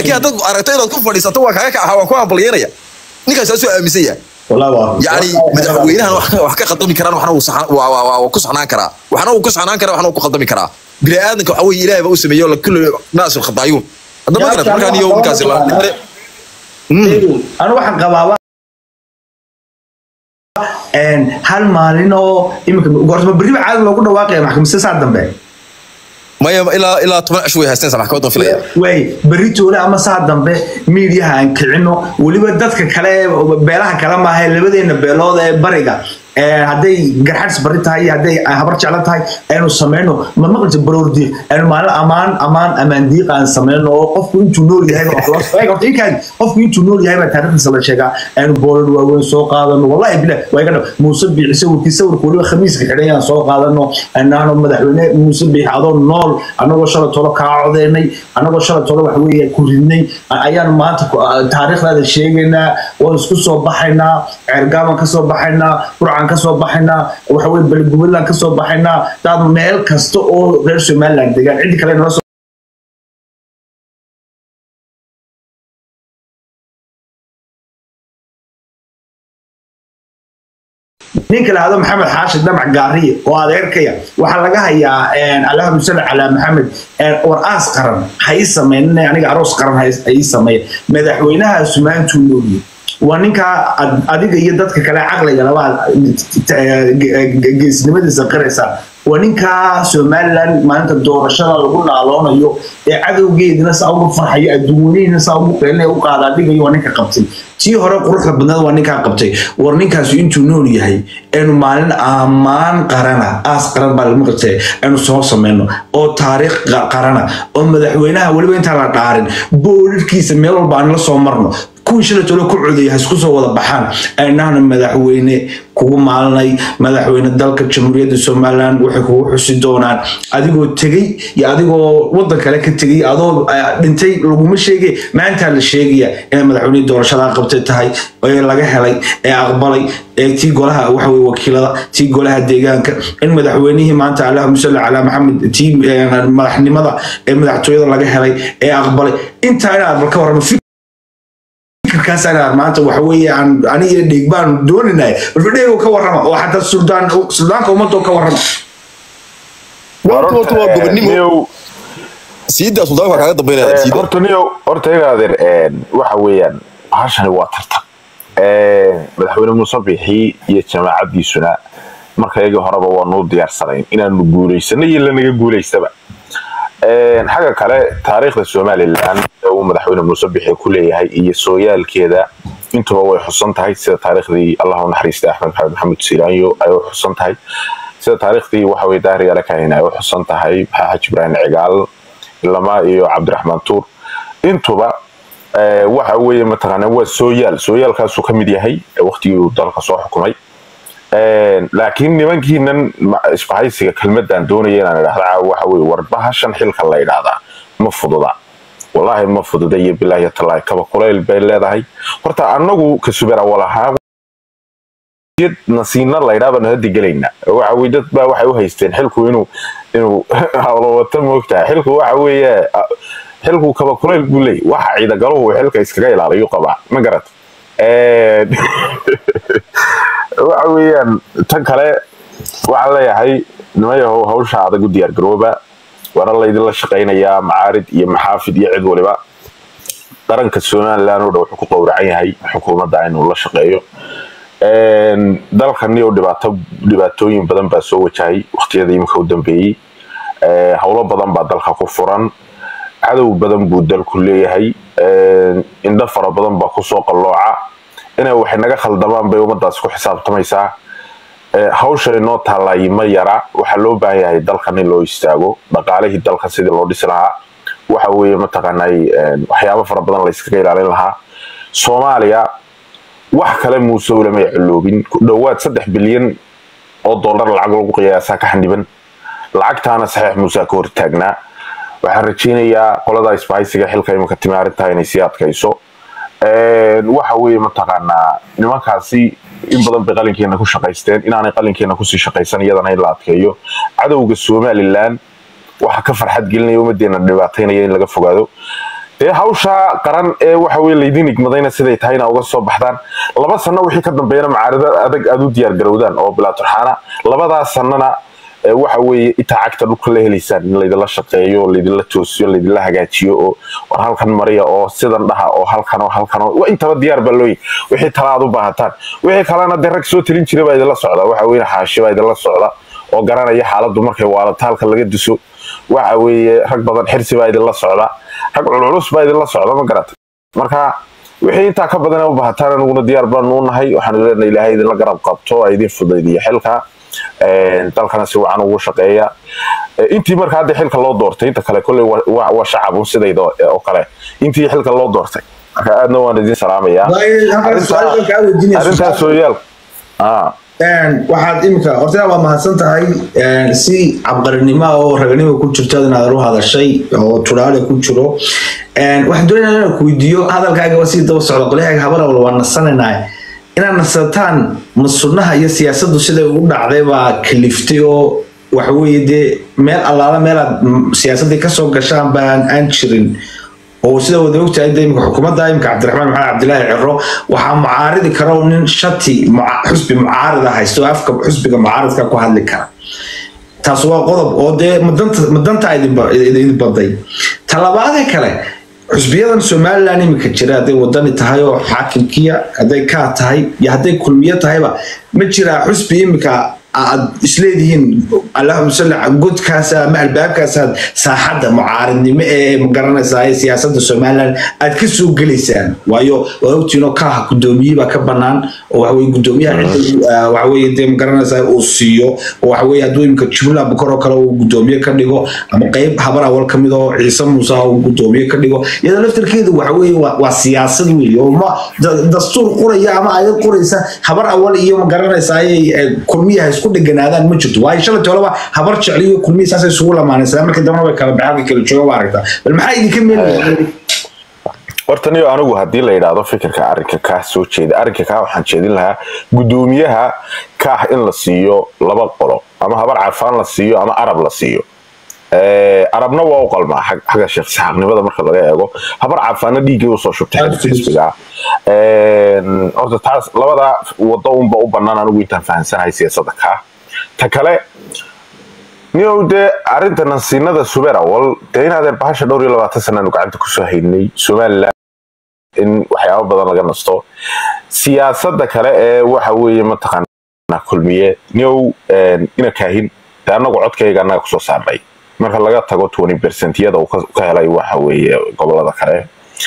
laakiin haddaad aragto inaad ku fadhiisato waa kaaga kaca waa ku hambalyanaya ninkaas saasuu aaminsan yahay والله واو يعني madaxweynahan wax wax ka qaldami karaan waxna uu saxan waa waa waa ku saxnaan karaa waxna uu ku saxnaan karaa waxna uu ku qaldami karaa bini aadanka waxa weeye ilaahay baa u sameeyo la kullu naasul khataayuun hadda ma Ya, garad markaan iyo Allah, ninkaasi la Allah. anu waxaan qabaaba hal maalin oo iminka goortama berriba caadi loogu dhawaaqaya maxkamadda saa dambe maya ilaa ilaa toban cish way haysteen maxkamadan filaya way berri toole ama saa dambe miidiyaha aan kicino weliba dadka kale beelaha kale maaha labadeena beelood ee bariga ee hadday garxadis bari tahay iyo hadday habar jeclo tahay aynu sameyno ma maqlisa baroordiiq aynu maalin amaan amaan amaan diiq aan sameyno oo qofku intuu nool yahay baa wax loo eeg horta inkaan qofku intuu nool yahay baa taariikhdiisa la sheegaa aynu boolad waaweyn soo qaadano wallahi bilah waa iga dhab muuse biixi sawirkii sawirka weliba khamiiska xidhan yaan soo qaadano anaano madaxweyne muuse biixi adoo nool anagoo shalay tolo kaa codeynay anagoo shalay tolo wax weeye ku ridnay ayaan maanta ku- taariikhdaada sheegaynaa waan isku soo baxaynaa ceergaaban kasoo baxaynaa burcan kasoo baxaynaa waxa weye beligubadland kasoo baxaynaa daad meel kasta oo reer somaliland degaan ciddi kale nala soo ninka lahado maxamed xaashi dhamac gaariye oo adeerkaya waxaa laga hayaa allahuma salli calaa maxamed war aas qaran ha ii sameyn aniga aroos qaran ha ii sameeya madaxweynahaasu maantuu nooliyey waa ninkaa ad- adiga iyo dadka kale caqliga labaa geesnimadiisa qiraysa waa ninkaa somaliland maalinta doorashada lagu naaloonayo ee cadowgeedina saa ugu farxayo adduunyahina saa ugu qeelinaya u qaadaa dhigayo waa ninka qabtay tii hore quruxda badnada waa ninkaa qabtay war ninkaasi intuu nool yahay aynu maalin ammaan qarana aas qaran baa lagu qabtay aynu soo sameyno oo taariikh qa- qarana oo madaxweynaha weliba intaan la dhaarin boolirkiisa meel walba aan la soo marno kuwii shalay tolo ku codaya ha isku soo wada baxaan aynahna madaxweyne kugu maalinay madaxweyne dalka jamhuuriyadda somaliland waxay kugu xusi doonaan adigoo tegey iyo adigoo wadan kale ka tegey adoo eh, dhintay laguma sheegay maantaa la sheegaya inay madaxweynihii doorashadaa qabtay tahay ee laga helay ee aqbalay ee tii golaha waxa weye wakiilada tii golaha deegaanka in madaxweynihii maanta allahuma salli calaa maxamed tii eh, madaxnimada ee madaxtooyada laga helay ee aqbalay intaa inaad bal ka warramo fikirkaas anaa maanta waxa weeye aan aniga dhiig baan dooninay balfadheego ka warrama oo xataa suldaan suldaanka ummadoo ka warrama horta horta waa gobonimo niyow siidaa suldaanka waa kaaga dambeynaya siida horta niyow horta iga adeer een, waxa weeyaan bahashani waa tartan Een, madaxweyne muuse bixi iyo jamaacadiisuna marka iyagii horeba waa nuu diyaarsanayn inaanu guulaysano iyo lanaga guulaystaba Een, xagga kale taariikhda somalilan ee uu madaxweyne muuse bixi ku leeyahay iyo sooyaalkeeda intuba way xusan tahay sida taariikhdii allah u naxariistay axmed maxamed maxamed silaanyo ay u xusan tahay sida taariikhdii waxa weye daahir yaala kahin ay u xusan tahay maxaa xaji ibraahim cigaal lama iyo cabdiraxmaan tuur intuba eh, waxa weeye mataqaanaa waa sooyaal sooyaalkaasuu ka mid yahay eh, waqtigii uu dalka soo xukumay Een, laakiin nimankiinan ma- isbahaysiga kelmadan doonaya inaan idhahda caawa waxa weye warbahashan xilka la idhaahdaa ma fududa wallaahi ma fududa iyo bilaahi talaahi kaba kulayl bay leedahay horta annagu ka subeer awal ahaan jid nasiina laydhaa baanu hadda gelaynaa waxa weye dad baa waxay u haysteen xilku inuu inuu hawlawata moogtahay xilku waxa weeye a- xilku kaba kulayl buu leey waxa ciidagaluhu uu xilka iskaga ilaaliyo qabaa ma garat Een, waxa weeyaan tan kale waxaan leeyahay nimayahow hawsha adag u diyaar garooba waana laydinla shaqaynayaa macaarid iyo maxaafid iyo cid waliba qaranka somaliland oo dhan wuxuu ku qowracan yahay xukuumadda inuu la shaqeeyo Een, dalkani oo dhibaato dhibaatooyin badan baa soo wajahay waqtiyada iminka u dambeeyey Ee, howlo badan baa dalka ku furan cadow badan buu dalku leeyahay Een, indho fara badan baa kusoo qallooca inay waxay naga khaldamaan bay ummadaas ku xisaabtamaysaa Ee, hawshan inoo taallay ma yara waxaa loo baahan yahay dalkan in loo istaago dhaqaalihii dalka sidii loo dhisi lahaa waxa weeye mataqaanay een, waxyaabo fara badan la iskaga ilaalin lahaa soomaaliya wax kale muuse ulamay ciloobin ku dhowaad saddex bilyan oo dollar lacag lagu qiyaasaa ka xaniban lacagtaana saxiix muuse ka hortaagnaa waxaan rajaynayaa qolada isbahaysiga xilka iminka timi arrintaa inay sii adkayso Een, waxa weeye mataqaanaa nimankaasi in badan bay qalinkeena ku shaqaysteen inaanay qalinkeena kusii shaqaysan iyadana in la adkeeyo cadowga somalilan waxa ka farxad gelinaya ummadeena dhibaataynaya in laga fogaado dee hawsha qaran ee waxa weye laydin igmadayna siday tahayna uga soo baxdaan laba sano wixii ka dambeeyana macaarida adag aad u diyaar garowdaan oo bilaa turxaana labadaas sanana ee waxa weeye intaa cagta dhulka la helaysaan in laydinla shaqeeyo laydinla toosiyo laydinla hagaajiyo oo war halkan mariya oo sidan dhaha oo halkan oo halkan oo waa intaba diyaar baa looyi wixii tala aad u baahataan wixii kalena dee rag soo talin jiray baa idinla socda waxa weye xaashi baa idinla socda oo garanaya xaaladdu markay waalata halka laga diso waxa weeye rag badan xirsi baa idinla socda rag culculus baa idinla socda ma garata marka wixii intaa ka badan u baahataan aniguna diyaar baanu u nahay waxaanu leenahay ilaahay idinla garab qabto oo idin fudaydiyo xilka dalkana si wacan ugu shaqeeya intii marka hadda xilka loo doortay inta kale kolley waa shacabun sidayda oo kale intii xilka loo doortay marka aadna waan idin salaamayaa arrintaas sooyaal waxaad imika horta waa mahadsan tahay si cabqarinimo oo raganimo ku jirto inaad u hadashay oo turaale ku jiro waxaan doonaya inaan ku weydiiyo hadalkaaga sii daba socda qolyahaaga habar awal waa nasanaynaay inaad nasataan ma sunnaha iyo siyaasaddu siday ugu dhacday baa kaliftay oo waxaweye dee meel allaala meelaad siyaasaddii kasoo gashaan baan aan jirin oo sida wada ogtahay de imika xukuumadda imika cabdiraxmaan maxamed cabdilaahi ciro waxaa mucaaridi kara oo nin shati xusbi mucaarida haysto oo afka xusbiga mucaaridka ku hadli kara taas waa qodob oo dee madanta idin baday talabaadee kale xusbiyadan somalilan imika jira hadday wadani tahay oo xaakimkiya hadday kaa tahay iyo hadday kulmiyo tahayba ma jiraa xusbi imika aad isleedihiin allahuma salli godkaas ama albaabkaasaad saaxadda mucaaridnimo ee magaranaysaa ee siyaasadda somalilan aad ka soo gelaysaan waayo waa ogtiinoo kaaha guddoomiye baa ka banaan oo waxaweye guddoomiyaha cidda waxaweye dee magaranaysaa uu siiyo oo waxaweye hadduu imika jumla bukar oo kale uu guddoomiye ka dhigo ama qeyb habar awal ka mid oo ciise muuse uu guddoomiye ka dhigo iyadoo laftarkeedu waxaweye waa siyaasad weeye oo ma dastuur quraya ama ayad quraysa habar awal iyo magaranaysaa kulmiyaha isku dheganaadaan ma jirto waayo shalay olaba habar jecliyo kulmihi saasay isugu lamaanaysaa markii dambana way kala baxaan kala jooga waa aragtaa bal maxaa idinka meel horta niyo anigu haddii la yidhaahdo fikirka arrinka kaa soo jeeda arrinka kaa waxaan jeedin lahaa guddoomiyaha kaah in la siiyo laba qolo ama habar carfaan la siiyo ama arab la siiyo arabna waa u qalmaa xagga sheekh saxaaqnimada marka laga eego habar carfaanna dhiiggii usoo shubtay xisbiga horta taas labada wado unba u bannaan anigu intaan fahansanahay siyaasadda kaa ta kale niyow dee arrinta nansiinada subeer awal dee inaadeen bahasha dhowr iyo labaatan sanaanu gacanta kusoo haynay somaliland in waxyaaba badan laga nasto siyaasadda kale ee waxa weeye mataqaanaa kulmiye niyow ina kaahin dee annagu codkayga annaga kusoo saarnay marka laga tago twenty percentyada uu ka helay waxa weeye gobolada kale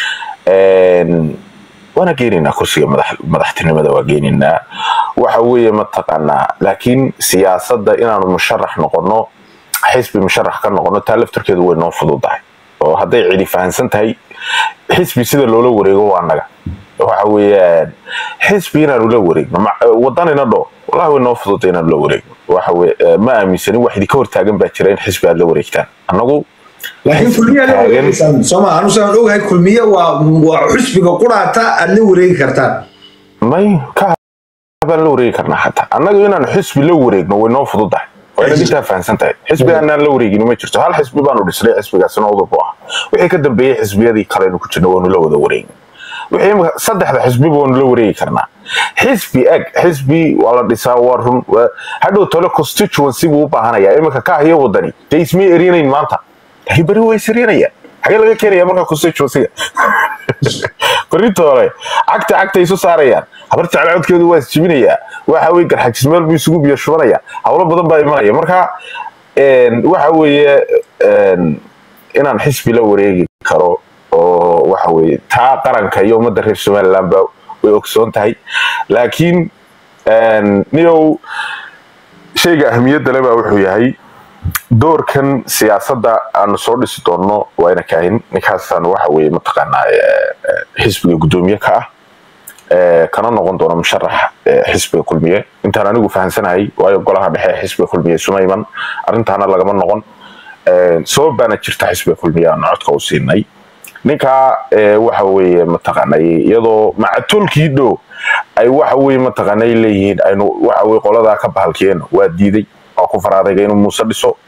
waana geenaynaa kursiga madaxtinimada waa geenaynaa waxa weeye mataqaanaa laakiin siyaasadda inaanu musharax noqono xisbi musharax ka noqono taa laftarkeedu way noo fududahay oo hadday cidi fahansan tahay xisbi sida loola wareego waa annaga waxa weeyaan xisbi inaanu la wareegno wadanina dho wallahi way noo fududay inaanu la wareegno waxa weye ma aaminsanin wax idinka hortaagan baa jira in xisbi aad la wareegtaan annagu laakiin kulmiya la wareegaysaan sooma anu saan ogahay kulmiye waa waa xusbiga quraata aad la wareegi kartaan may ka baan la wareegi karnaa xataa annaga inaan xisbi la wareegno way noo fududahay waa inaad intaa fahansan tahay xisbi aanaan la wareegin ma jirto hal xisbi baanu dhisnay xisbigaasina udub u ah wixii ka dambeeyey xisbiyadii kalenu ku jirna waanu la wada wareegin wixii imika saddexda xisbiba waanu la wareegi karnaa xisbi eg xisbi waa la dhisaa waa run hadhow tole constituency buu u baahanayaa imika kaah iyo wadani dee ismay erinayn maanta laakiin beri waa iserinayaan xagee laga keenaya marka constituencyga berita hore cagta cagta isu saarayaan habar jecel codkeedu waa isjibinayaa waxa weye garxajis meel buu isugu biyo shubanaya howlo badan baa imanaya marka waxa weeye inaan xisbi la wareegi karo oo waxa weeye taa qaranka iyo ummadda reer somaliland ba way ogsoon tahay laakiin niyow shayga ahmiyadda le baa wuxuu yahay doorkan siyaasadda aanu soo dhisi doonno waa ina kaahin ninkaasaan waxa weeye mataqaanaa xisbiga guddoomiye ka ah kana noqon doono musharax xisbiga kulmiye intaan anigu fahansanahay waayo golaha dhexe xisbiga kulmiye suma iman arrintaana lagama noqon sabab baana jirta xisbiga kulmiye aanu codka u siinay ninkaa waxa weeye mataqaanay iyadoo macatolkii dhow ay waxa weeye mataqaanay leeyihiin aynu waxa weye qoladaa ka bahalkeen waa diiday waa ku faraadayga inuu muuse dhiso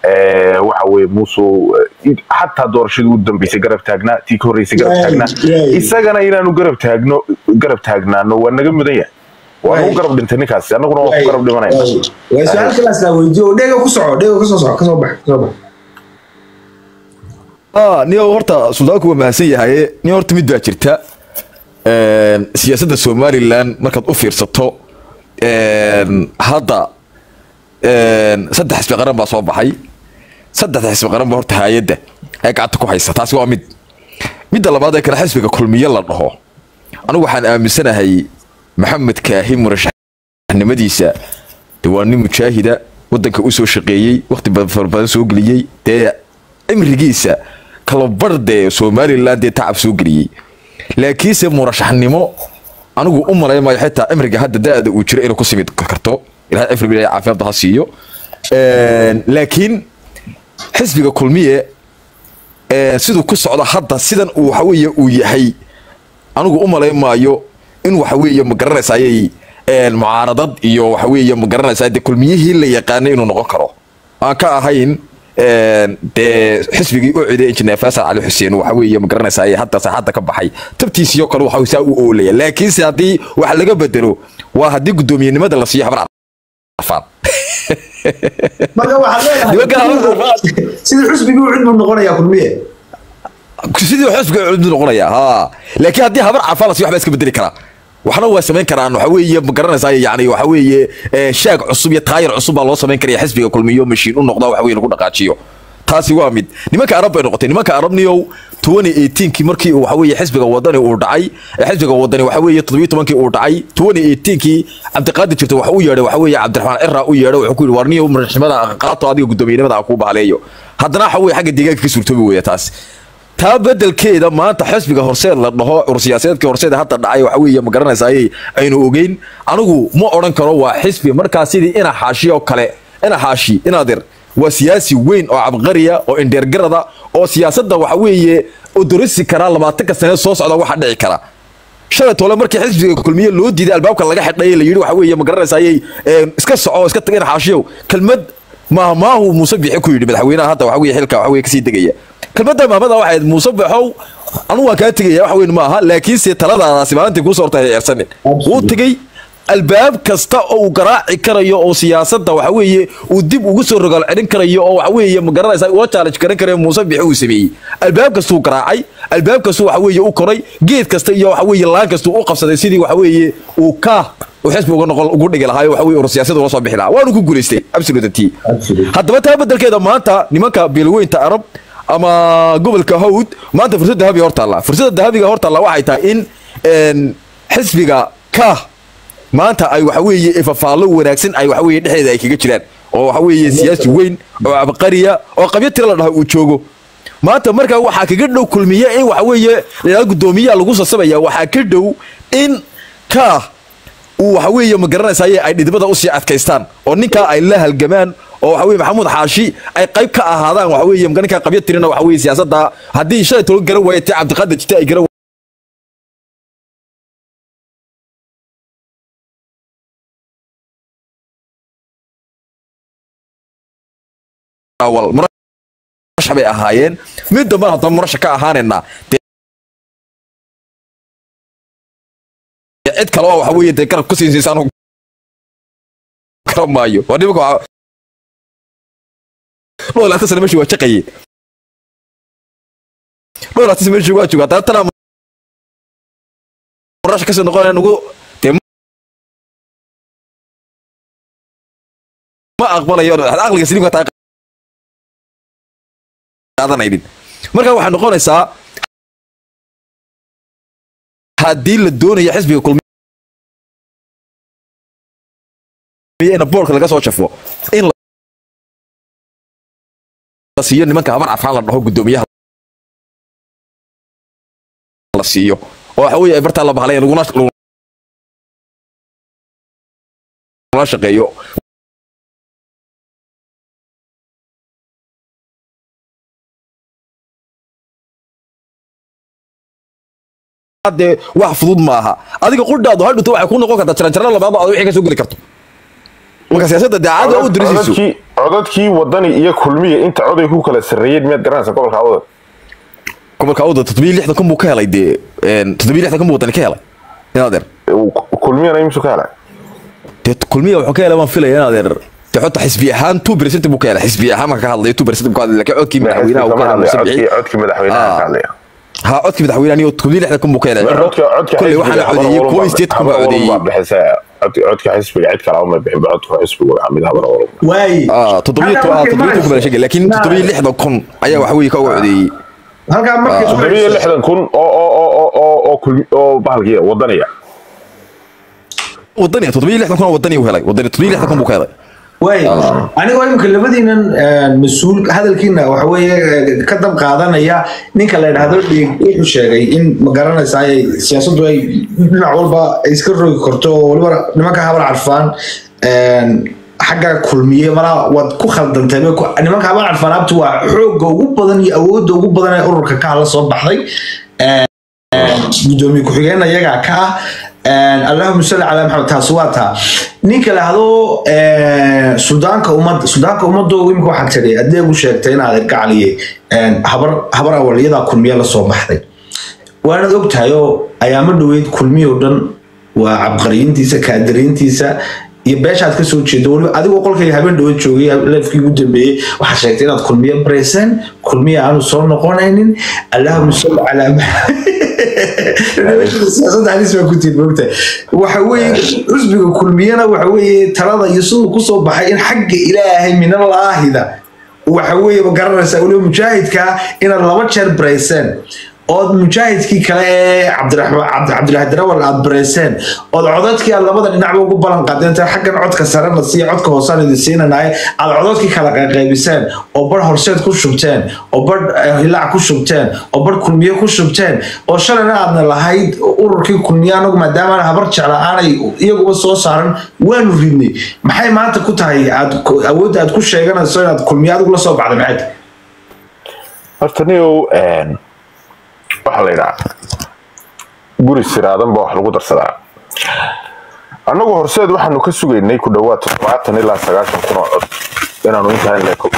ee, waxa weye muuse xataa doorashadii u dambeysay garab taagnaa tii ka horreysay garab Yaay, taagnaa yaay. isagana inaanu garab taagno garab taagnaano waa naga mudan yahay waa Yaay. nagu garab dhintay ninkaasi annaguna waa ku garab dhimanayna waa su-aal kalaas laa weydiiyo dhega ku soco dhega kasoo soco kasoo bax kasoo bax ah nin horta suldaanku waa mahadsan yahay nin horta mid baa jirta een, siyaasadda somalilan markaad u fiirsato een, hadda een, saddex xisbi qaran baa soo baxay saddexda xisbi qaran ba horta hay-adda ay gacanta ku haysa taasi waa mid midda labaad ee kale xisbiga kulmiye la dhaho anigu waxaan aaminsanahay maxamed kaahi murashaxnimadiisa de waa nin mujaahida wadanka u soo shaqeeyey waqti badan fara badan soo geliyey dee cimrigiisa kalabar dee somalilan dee tacab soo geliyey laakiinse murashaxnimo anigu u malaymayo xitaa cimriga hadda da-da uu jiro inuu ku simid karto ilahay cimriga ilahay caafimaadda ha siiyo Een, laakiin xisbiga kulmiye ee, siduu ku socdo hadda sidan uu waxa weeye uu yahay anigu u malayn maayo in waxa weeye ma garanaysa ayay een, mucaaradad iyo waxa weeye ma garanaysa dee kulmiyihii la yaqaanay inuu noqon karo aan ka ahayn een, dee xisbigii u ciday injineer faasal cali xuseen waxa weeye ma garanaysa ayay hadda saaxadda ka baxay tabtiisiyo kale waxa saa u oolaya laakiinse haddii wax laga bedelo waa haddii guddoomiyenimada la siiyo habar cafaan marka waxaad Nimanka leedahay sidii xusbigii u cid buu noqonayaa kulmiye sidii xisbiga cudud noqonaya ha laakiin haddii habar cafaan la siiyo waxbaa iska bedeli karaa waxna waa samayn karaan waxa weeye ma garanaysaa yani waxa weeye eh, shaag cusub iyo taayir cusub baa loo samayn karaya xisbiga kulmiyo mashiin u noqda waxa weye lagu dhaqaajiyo taasi waa mid nimanka arab bay noqotay nimanka arabniyow 2018kii markii uu waxa weeye xisbiga wadani uu dhacay eh, xisbiga wadani waxa weeye 17kii uu dhacay 2018kii cabdiqaadir jirta waxa uu yeedhay waxa weeye cabdiraxmaan cira u yeedhay wuxuu ku yidhi warniyow madaxnimada qaato adiga guddoomiyenimada aan kuu bahaleeyo haddana waxa weeye xagga deegaanka ka suurtoobi weeya taas taa bedelkeeda maanta xisbiga horseed la dhaho ursiyaasadeedkii horseed hadda dhacay waxa weeye ma garanaysa ayay aynu ogeyn anigu ma odhan karo waa xisbi markaa sidii ina xaashi oo kale ina xaashi inaadir waa siyaasi weyn oo cabqariya oo indheergarada oo siyaasadda waxa weeye odorisi karaa labaatanka sane soo socda waxa dhici kara shalay tole markii xisbiga kulmiye loo diiday albaabka laga xidhay la yidhi waxa weeye ma garanaysa ayay een, iska soco iska tag ina xaashiyow kelmad maahmaahu muuse bixi ku yidhi madaxweynaha hadda waxa weeye xilka waxa weeye kasii degaya kelmadda maamada waxay ahayd muuse baxow anigu waan kaa tegaya wax weyn ma aha laakiinse taladaadaasi maalintii kuu soortay ay eersanin wuu tegey albaab kasta oo uu garaaci karayo oo siyaasadda waxa weeye uu dib ugu soo rogaal celin karayo oo waxa weeye ma garanaysa ula challenge garan karayo muuse bixi uu sameeyey albaab kastuu garaacay albaab kastuu waxa weeye u koray geed kasta iyo waxa weeye laan kastuu u qabsaday sidii waxa weeye uu ka uu xisbi uga noqon ugu dhigi lahaa waxa weeye ur siyaasadda ula soo bixi lahaa waanu ku guulaystay absolutely Absolutely. haddaba taa bedelkeeda maanta nimanka beelweynta arab ama gobolka hawd maanta fursad dahabiga hor taalla fursadda dahabiga hor taalla waxay tahay in een, xisbiga ka maanta ay waxa weeye ifafaallo wanaagsan ay waxa weeye dhexdeeda ay kaga jiraan oo waxa weeye siyaasi weyn oo abqariya oo qabyo tiro la dhaho uu joogo maanta markaa waxaa kaga dhow kulmiye in waxa weeye la guddoomiyaha lagu sasabaya waxaa ka dhow in ka uu waxa weeye ma garanaysaye ay dhidibada usii adkaystaan oo ninkaa ay la halgamaan oo waxa weye maxamuud xaashi ay qayb ka ahaadaan waxa weeye marka ninkaa qabyo tirina waxa weeye siyaasadda haddii shalay toban garan waaye tii cabdiqaadir jite ay garan awal murashax bay ahaayeen mid dambe haddaba murashax ka ahaanaynaa dee cid kale oo waxa weeye dee garab ku siinsiisa anu garan maayo waa nimanka waxa dhowr laatan sano meeshii waa jaqayeen dhowr laatan sano meeshii waa joogaa haddana tanaa murashax kasii noqonaya nugu dee ma aqbalayo aqliga siliimka taa qaadanaynin marka waxay noqonaysaa haddii la doonayo xisbiga kulmiye in boorka laga soo jafo in la siiyo nimanka habar cafaan la dhaho guddoomiyaha la siiyo oo waxa weeye ay bartaa la bahalay laguna laguna shaqeeyo dee wax fudud maaha adiga qudhaadu hadhuto waxay ku noqon kartaa jaranjaro labaad oo aad wixii ka soo geli karto marka siyaasadda daacada u dirisiiso codadkii codadkii wadani iyo kulmiya inta coday ku kala sarreeyeen miyaad garanaysa gobolka awdal gobolka awda toddobiyo lixdan kun buu ka helay dee een, toddobiyo lixdan kun buu wadani ka helay inadeer kulmiyana imsu ka helay dee kulmiya wuxuu ka helay waan filaya inadeer dee xota xisbi ahaan two percent buu ka helay xisbi ahaan marka ka hadlayo two percent buu ka hadlay laakiin codkii madaxweynaha uu ka helay Muuse Biixi. codkii codkii madaxweynaha Ah. ka hadlaya ha codkii madaxweynaha iyo toddobiyo lixdan kun buu ka helay codka codka kolley waxaana codeeyey kuwa sideed kun baa codeeyey codka xisbiga cid kale ma bixin codka xisbiga waxaa mid habar walba waaye ah toddobiyo Halkaa to- ah, markay toddobiyo kun baa la sheegay laakiin marayso- toddobiyo lixdan kun ayaa waxa weeye ka uga codeeyey halkaa markay toddobiyo marayso- lixdan kun oo oo oo oo oo oo kulmi oo bahalkii wadaniya wadani toddobiyo lixdan kun oo wadani uu helay wadani toddobiyo lixdan kun buu ka helay waay anigoo imika labadiinan mas-uul hadalkiina waxa weeye ka dab qaadanaya ninka la idhaahdo dhiig wuxuu sheegay in ma garanaysa ay siyaasaddu ay dhinac walba ay iska rogi karto oo waliba nimanka habar carfaan xagga kulmiye malaa waad ku khaldantay bay ku- nimanka habar carfaan abti waa xoogga ugu badan iyo awoodda ugu badan ee ururka ka hala soo baxday gudoomiye ku-xigeen ayagaa ka ah allahuma salli calaa maxamed taasi waa taa ninka lahdo sudaanka ummadda sudaanka ummadda imika waxaa tiri adeegu sheegtay inaad gacaliye habar habar awaliyadaa kulmiye la soo baxday waanad ogtahay oo ayaamo dhoweyd kulmiye oo dhan waa cabqariyiintiisa kaadiriintiisa iyo beeshaad ka soo jeedo weliba adigoo qolkayga habeen dhoweed joogay leefkii ugu dambeeyey waxaad sheegtay inaad kulmiye bareyseen kulmiye aanu soo noqonaynin allahuma salli calaa siyaasadda halis baa ku tiid moogta waxa weeye xusbiga kulmiyana waxa weeye talada iyo siduu kusoo baxay in xagga ilaahay minalaahida waxa weeye ma garanaysaa weliba mujaahidka inaad laba jeer bareyseen ood mujaahidkii kale ee cabdiraxmaan cabdi- cabdilaahi darawal aad bareyseen ood codadkii aad labada dhinacba ugu ballan qaadeen inta xaggan codka sarena siiya codka hoosaan idin siinanaye aad codadkii kala qayqaybiseen oo bar horseed ku shubteen oo bar eh, hilaac ku shubteen oo bar kulmiye ku shubteen oo shalayna aadna lahayd ururkii kulmiye anagu maadaama aan habar jecla aanay iyaguba soo saaran waanu ridnay maxay maanta ku tahay aad awoodda aad ku sheeganayso inaad kulmiye adigu la soo baxday maxay tahay horta niyow waxaa la yidhaha guri siraadan baa wax lagu darsadaa annagu horseed waxaanu ka sugaynay ku dhowaad toddobaatan ilaa sagaashan kun oo cod inaanu intaa in leeko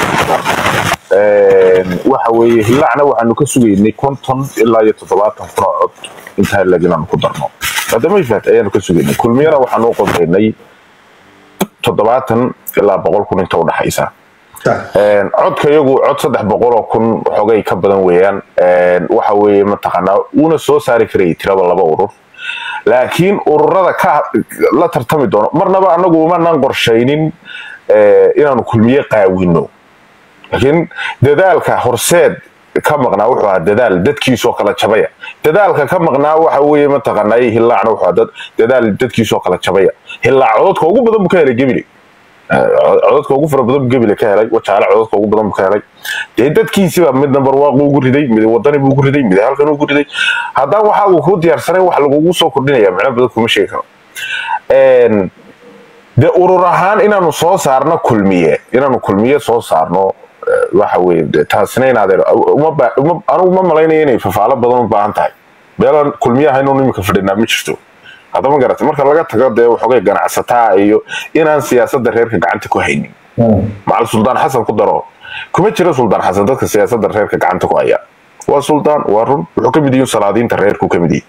waxa weeye hilaacna waxaanu ka sugaynay konton ilaa iyo toddobaatan kun oo cod intaa in leeg inaanu ku darno haddama ifaat ayaanu ka sugaynay kulmiyana waxaanu u qodaynay toddobaatan ilaa boqol kun inta udhaxaysa Een, codka iyagu cod saddex boqol oo kun xogay ka badan weeyaan Een, waxa weeye mataqaanaa uuna soo saari karayay tirada laba urur laakiin ururada ka la tartami doono marnaba anagu umanaan qorshaynin eh, inaanu kulmiye qaawino laakiin dadaalka horseed ka maqnaa wuxuu ahaa dadaal dadkiisoo kala jabaya dadaalka ka maqnaa waxa weeye mataqaanaa hilaacna wuxuu ahaa dad- dadaal dadkiisoo kala jabaya hilaac codadka ugu badan buu ka helay gebile codadka ugu fara badan buu gebile ka helay wajaale codadka ugu badan buu ka helay dee dadkiisiba mid nambar waaqu ugu riday mid wadani buu ugu riday mid halkan ugu riday haddaan waxa uu ku diyaarsanay wax lagugu soo kordhinaya micno badan kuma sheegi karo Een, dee urur ahaan inaanu soo saarno kulmiye inaanu kulmiye soo saarno eh, waxa weeye dee taasina inaadeen uma ba- uma- anigu ma malaynayo inay fafaalo badan u baahan tahay meelaan kulmiye ahaynu imika fadhinaa ma jirto haddama garatay marka laga tago dee waxoogay ganacsataa iyo inaan siyaasadda reerka gacanta ku haynin macal suldaan xasan ku daro kuma jira suldaan xasan dadka siyaasadda reerka gacanta ku haya waa suldaan waa run wuxuu ka mid yihiin salaadiinta reerku ka mid yihi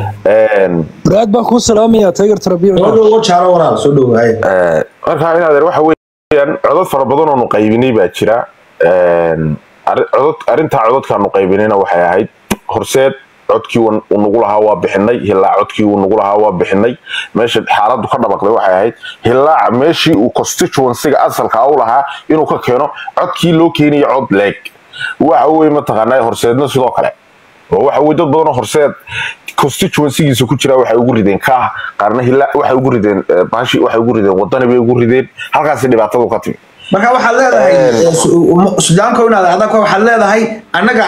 aad baan kuu salaamayaa tiger trabiic soo dhowo jaalo walaal soo dhowo hay marka inaadeer waxa weeyaan codad fara badan oonu qaybinay baa jira Een, arri- codad arrintaa codadkaanu qaybinayna waxay ahayd horseed codkii uu uu nagu lahaa waa bixinay hilaac codkii uu nagu lahaa waa bixinay meesha xaaladdu ka dhabaqday waxay ahayd hilaac meeshii uu constituencyga asalka u lahaa inuu ka keeno codkii loo keenayo cod leeg waxa weye mataqaanaa horseedna sidoo kale oo waxa weye dad badanoo horseed constituencygiisa ku jira waxay ugu rideen kaah qaarna hilaac waxay ugu rideen eh, bahashi waxay ugu rideen wadani bay ugu rideen halkaasi dhibaatadu ka timi marka waxaad leedahay eh, su- um- sudaanka inaad adag waxaad leedahay annaga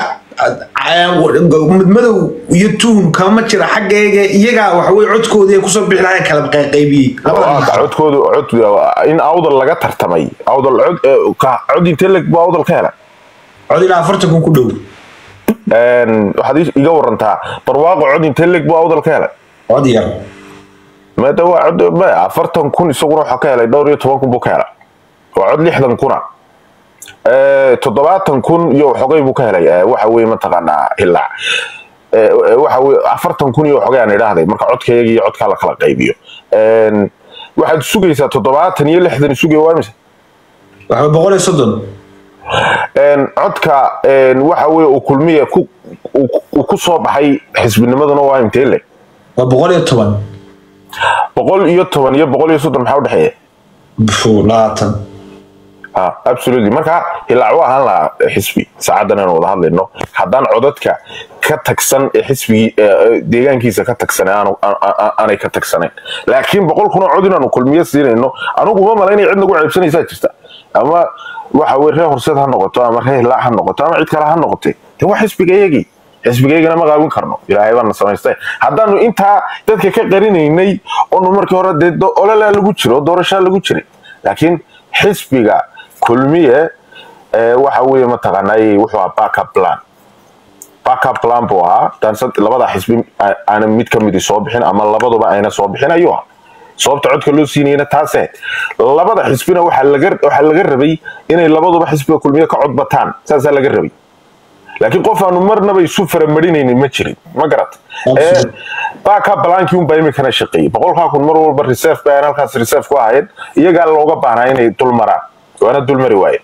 midmadow iyo tuhum kama jira xaggayga iyagaa waxaweye codkoodii ay kusoo bixi lahayn kala qaybiyey labada Waa dhinac. codkoodu cod in awdal laga tartamay awdal cod eh, ka- cod intee leg buu awdal ka helay cod ilaa afartan kun ku dhow Een, waxaad ii- iga warantaa barwaaqo cod intee leg buu awdal ka helay cod yar maada waa cod ma afartan kun isaguna waxaa ka helay dhowr iyo toban kun buu ka helay waa cod lixdan kuna Eh, toddobaatan kun iyo xogay buu ka helay Eh, waxa weye mataqaanaa hilaac Eh, waxa weye afartan kun iyo xogay aan idhaahday marka codkayga iyo codkaa la kala qaybiyo En, waxaad sugaysaa toddobaatan iyo lixdan sugaya waa mise waxba boqol iyo soddon En, codka en, waxa weye uu kulmiya ku uu- uu ku soo baxay xisbinimaduna waa intee le waa boqol iyo toban boqol iyo toban iyo boqol iyo soddon maxaa udhexeeya Pfu, labaatan Ah, absolutely marka hilaac waa ahaan lahaa xisbi saacadan aan wada hadlayno haddaan codadka ka tagsan ee xisbigii ee, ee, deegaankiisa ka tagsan aanu- aan- aan- aanay ka tagsanayn laakiin boqol kun oo cod inaanu kulmiye siinayno anigu uma malaynaya cid nagu ceebsanaysaa jirta ama waxa weye reer horseed ha noqoto ama reer hilaac ha noqoto ama cid kale ha noqote de waa xisbigayagii xisbigaygana ma qaawin karno ilaahay baana samaystay haddaanu intaa dadka ka qarinaynay oonu markii hore dee do- ololaa lagu jiro oo doorashaa lagu jiray laakiin xisbiga kulmiye ee, waxa weeye mataqaanay wuxuu ahaa backup plan backup plan buu ahaa daan sad- labada xisbi a- aana mid ka midi soo bixin ama labaduba ayna soo bixin ayuu ah sababta codka loo siinayna taase labada xisbina waxaa laga waxaa laga rabay inay labaduba xisbiga kulmiye ka cod bataan saasaa laga rabay laakiin qof aanu marnaba isu faramarinaynin ma jirin ma garat Absolutely. backup plankii unbaa imikana shaqeeyey boqolkaa kun mar walba reserve bay halkaas reserve ku ahayd iyagaa looga baahnaa inay dul maraan waana dul mari waaye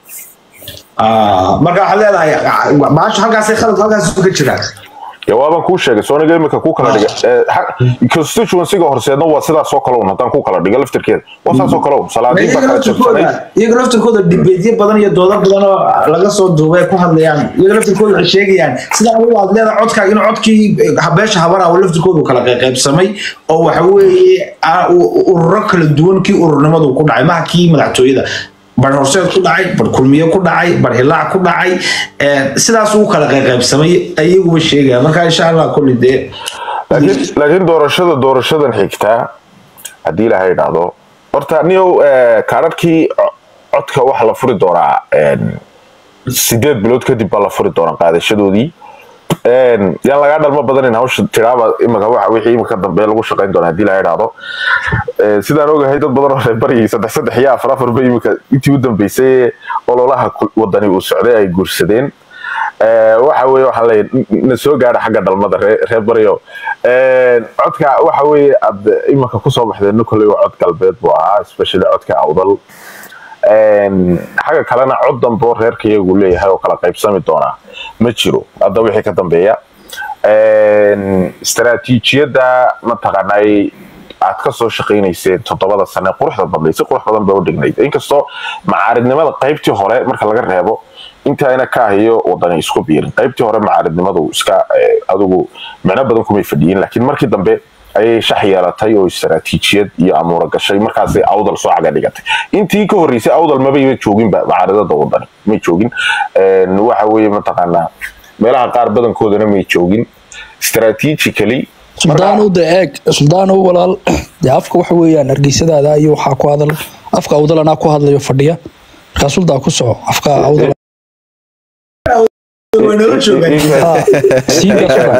Ah, marka waxaad leedahay maasha halkaasay khalad halkaas ka jiraa ya waaban kuu sheegay sooniga imika ku kala dhiga Eh, ha- constituencyga horseedna waa sidaas oo kale un haddaan ku kala dhiga laftirkeeda waa saas oo kale un salaadiin baa iyaga kala jabsanay laftirkooda iyaga laftirkooda dibeedyo badan iyo doodo badan oo laga soo duubay ay ku hadlayaan iyaga laftirkooda waxay sheegayaan sida adigu aad leedahay codkaaga inuu codkii eh, beesha habara oo laftirkooda uu kala qaybsamay oo waxa weeye ah, u- u- ururo kala duwan kii ururnimadu ku dhacay maha kii madaxtooyada bar horseed ku dhacay bar kulmiye ku dhacay bar hilaac ku dhacay eh, sidaas uu kala qaybsamay ayaguba sheegayaan marka insha allah kulli dee laakiin laakiin doorashada doorashadan xigtaa haddii ilaha idhaahdo horta niyow eh, kaadhadhkii co- codka waxa la furi doonaa en, sideed bilood kadib baa la furi doonaa qaadashadoodii En, yaan lagaa dhalmo badanin hawsha tiraaba imika waxa wixii imika dambe lagu shaqayn doonaa haddii ilaha idhaahdo Eh, sidaan ogahay dad badan oo reer baryay saddex saddex iyo afar afar ba imika intii u dambeysay ee ololaha kul- wadani uu socday ay guursadeen Eh, waxa weeye waxaan leeyahay n- na soo gaadha xagga dhalmada ree- reer baryo Eh, codka waxa weeye aad imanka kusoo baxdeen nucley waa cod galbeed buu ahaa especially codka awdal En, xagga kalena cod dambe oo reerka iyagu leeyahay oo kala qaybsami doonaa ma jiro hadda wixii ka dambeeya En, istaraatiijiyadda mataqaanay aad ka soo shaqaynayseen toddobada sane quruxda badnayd si qurux badan bay u dhignayd inkastoo macaaridnimada qaybtii hore marka laga reebo intaayna ka ahiyo wadani isku biirin qaybtii hore macaaridnimadu iska eh, adigu micno badan kumay fadhiyin laakiin markii dambe ayay shax yeelatay oo istaraatiijiyad iyo amuura gashay markaasay awdal soo caga dhigatay intii ka horreysay awdal mabayba jooginba macaaridada wadani may joogin En, waxa weeye mataqaanaa meelaha qaar badankoodana may joogin strategically suldaanow de eeg suldaanow walaal dee afka waxa weeyaan hargeysadaada iyo waxaa ku hadal afka awdal anaa ku hadlayo fadhiya markaa suldaa ku soco afka awdal way nala joogaan Ah, siiga sugan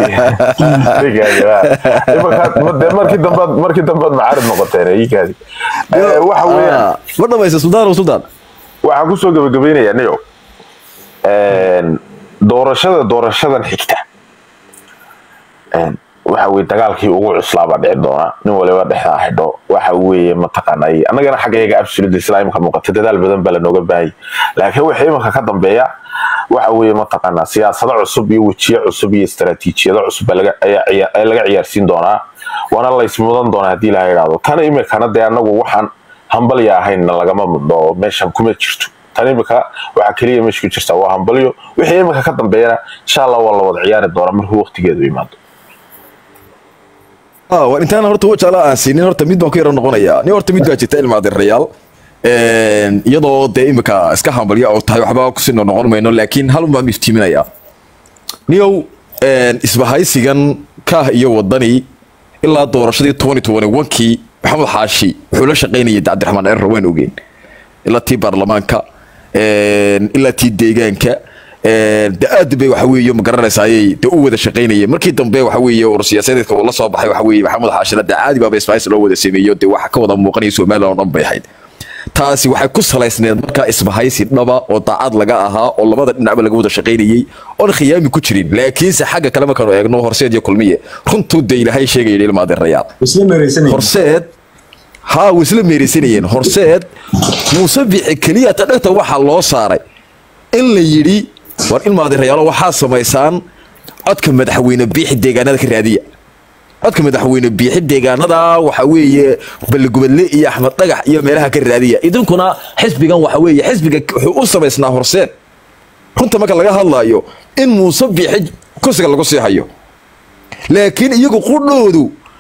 de markii dambaad markii dambaad macaarid noqoteen iikaadi waxa weeyaan Ah, ma dhamaysa suldaan oo suldaan waxaan kusoo gabagabaynayaa niyo doorashada doorashadan xigta En, waxa weye dagaalkii ugu cuslaabaa dhici doona nin waliba dhexdaa xidho waxa weeye mataqaanay annagana xaggayaga absolute isla imika muuqata dadaal badan baa lanooga baahayay laakiin waxa imika ka dambeeya waxa weeye mataqaanaa siyaasado cusub iyo wejiye cusub iyo istaraatiijiyado cusub baa laga- ayaa ciya- ayaa laga ciyaarsiin doonaa waana laysmudan doonaa haddii laha idhaahdo tan imikana dee annagu waxaan hambalya ahaynna lagama mudno oo meeshan kuma jirto tan imika waxaa keliya meesha ku jirta waa hambalyo wixii imika ka dambeeyana insha allah waa la wada ciyaari doonaa markuu waqtigeedu imaado Ah, war intaan horta wajaala aan siinin horta mid baan ku yara noqonayaa nin horta mid baa jirta ilma adeerayaal iyadoo dee imika iska hambalya oo tahay waxba kusii noqon mayno laakiin hal un baan iftiiminayaa niyow isbahaysigan kaah iyo wadani ilaa doorashadii twenty twenty one-kii maxamed xaashi wuxuu la shaqaynayay cabdiraxmaan erro waan ogeen ilaa tii baarlamaanka ilaa tii deegaanka de aad bay waxa weeye ma garanaysaayay de u wada shaqaynayeen markii dambe waxa weeye ur siyaasadeedka uu la soo baxay waxa weeye maxamed xaashina de caadi baaba isbaahis loo wada sameeyo de waxa ka wada muuqanaya somaliland oo dhan bay ahayd taasi waxay ku salaysneed markaa isbahaysi dhaba oo daacad laga ahaa oo labada dhinacba laga wada shaqaynayey oon khiyaami ku jirin laakiinse xagga kale markaanu eegno horseed iyo kulmiye runtuu dee ilaahay sheegaya ilmaadeerayaal isla meereysanaya horseed haa way isla meeraysanayeen horseed muuse bici keliya ta dhegta waxaa loo saaray in la yidhi war ilmaadeerayaalo waxaa samaysaan codka madaxweyne biixi deegaanada ka raadiya codka madaxweyne biixi deegaanada waxa weeye balligubadle iyo axmed dhagax iyo meelaha ka raadiya idinkuna xisbigan waxa weeye xisbiga wuxuu u samaysnaa horseed runta marka laga hadlayo in muuse biixi kursiga lagu sii hayo laakiin iyagu qudhoodu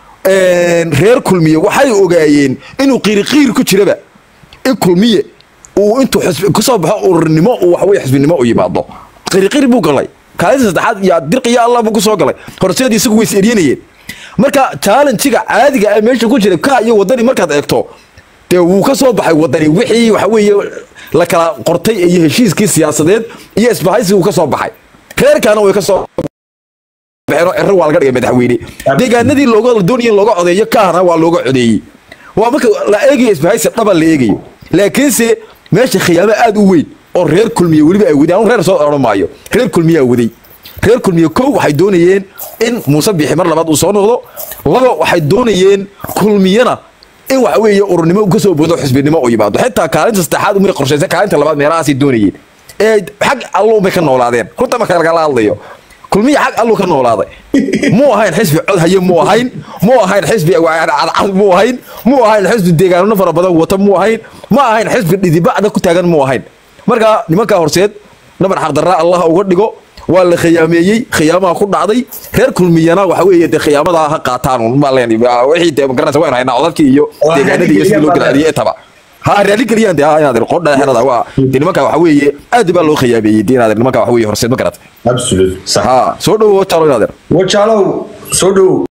reer kulmiye waxay ogaayeen inuu qiiriqiir ku jiraba in kulmiye uu intuu xisbi kusoo baxo ururnimo uu waxaweye xisbinimo u yimaado qiiriqiir buu galay kaalinta saddexaad yaa dirqiya allah buu kusoo galay horseed isagu way is eryanayeen marka challenjiga caadiga ah meesha ku jira ka iyo wadani markaad eegto dee wuu ka soo baxay wadani wixii waxa weeye la kala qortay iyo heshiiskii siyaasadeed iyo isbahaysigu ka soo baxay reerkaana way ka soo baxeen oo ciro waa laga dhigay madaxweyne deegaanadii looga doonaya in looga codeeyo kaana waa looga codeeyey waa marka la eegayo isbahaysi dhaba la eegayo laakiinse meesha khiyaamo aad u weyn oo reer kulmiye weliba ay wadeen anu reer soo odhan maayo reer kulmiyaa waday reer kulmiye kow waxay doonayeen in muuse biixi mar labaad uu soo noqdo laba waxay doonayeen kulmiyana in waxa weeye ururnimo uu ka soo boodo xisbinimo u yimaado xitaa kaalinta saddexaad umay qorshaysan kaalinta labaad meelahaasay doonayeen ee xag allo umay ka noolaadeen runta marka lagala hadlayo kulmiya xag allu ka noolaaday muu ahayn xisbi cod haye muu ahayn muu ahayn xisbi cadcad muu ahayn muu ahayn xisbi deegaanano fara badan wata muu ahayn ma ahayn xisbi dhidibacda ku taagan muu ahayn marka nimankaa horseed nabar xaqdarraa allah uga dhigo waa la khiyaameeyey khiyaamaha ku dhacday reer kulmiyana waxa weeye dee khiyaamadaa ha qaataan ma leen wixii dee magaranaysa waynu haynaa codadkii iyo Oo deegaanadii iyo sidii loo raali galaadiyey intaba ha raali geliyaan dee ha inaad qodha xerada waa dee nimanka waxa weeye aad baa loo khiyaameeyey dee inaad nimanka waxa weeye horseed ma garat absolute sax ha soo dhowo talo inaad wajaalow soo dhow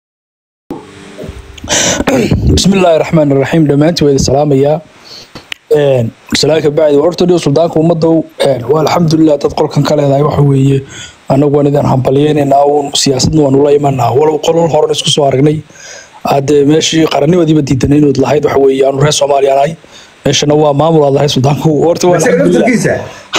بسم الله الرحمن الرحيم دمانتي ويد سلاميا een salaaka bacdi horta dhiyo suldaanka ummadow een waa alxamdulilah dad qolkan ka leedahay waxa weeye anagu waan idin hambalyeynayna uun siyaasadna waan ula imanaa walow qolol horan isku soo aragnay hadde meeshii qarannimadiiba diidanay inaad lahayd waxa weeye aanu reer soomaaliya nahay meeshana waa maamul aad lahayd suldaanku horta waa isaga alxamdulilah laftarkiisa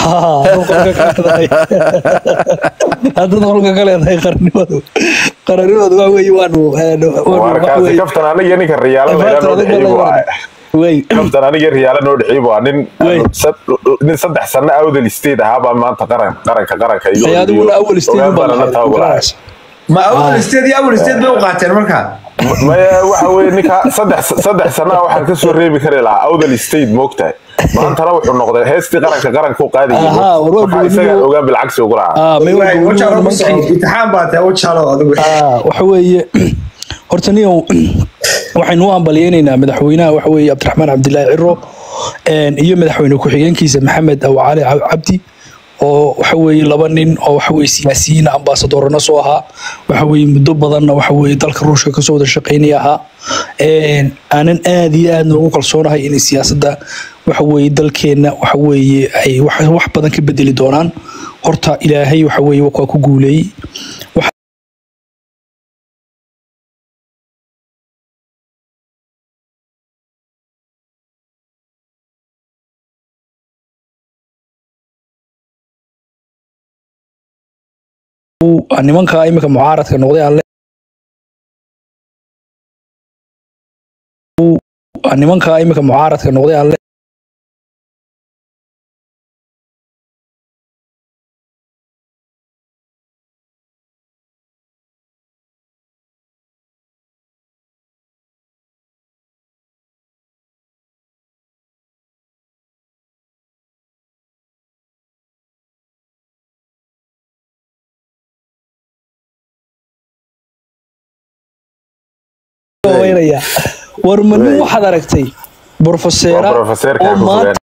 hadad qolka ka leedahay qarannimadu qarannimadu waa weeye waanu warkaasi kaftan aniga ninka riyaalo layla noo dhiciib waa wey kaftan aniga riyaalo noo dhiciib waa nin Wey. sad- nin saddex sano awdal state ahaa baa maanta qaran qaranka qaranka iyo ay adiguna awal stage ogaan baa baan la lahayd tababaraya ma awal state iyo awal state bay u qaateen marka maya waxa weye ninka saddex saddex sana waxaan kasoo reebi kari lahaa awdal state moogtahay maantana wuxuu noqday heestii qaranka qaranka u qaadayay Ahaa, war waa waxaa isaga gooniyo- ogaan bilcagsi ugu lahaa ah may Wallahi, waa wajaalow ku soco nimankii imtixaan baa tahay wajaalow adigu ah waxa weeye horta niyow waxaynu u hambalyeynaynaa madaxweynaha waxa weeye cabdiraxmaan cabdilaahi ciro een, iyo madaxweyne ku-xigeenkiisa maxamed aw cali Cab- cabdi oo waxa weeye laba nin oo waxa weeye siyaasiyiin ambaasadorana soo ahaa waxa weeye muddo badanna waxa weeye dalka ruushka kasoo wada shaqeynaya ahaa Een, aanan aad iyo aad noogu kalsoonahay inay siyaasadda waxa weeye dalkeenna waxa weeye ay wax wax badan ka bedeli doonaan horta ilaahay waxa weeye waa ku guuleeyey Wax- nimanka imika mucaaradka noqday aan le- nimanka imika mucaaradka noqday aan le- weynaya war ma nin waxaad aragtay brofeseera Waa profeseerka oo ku maanta fogaan.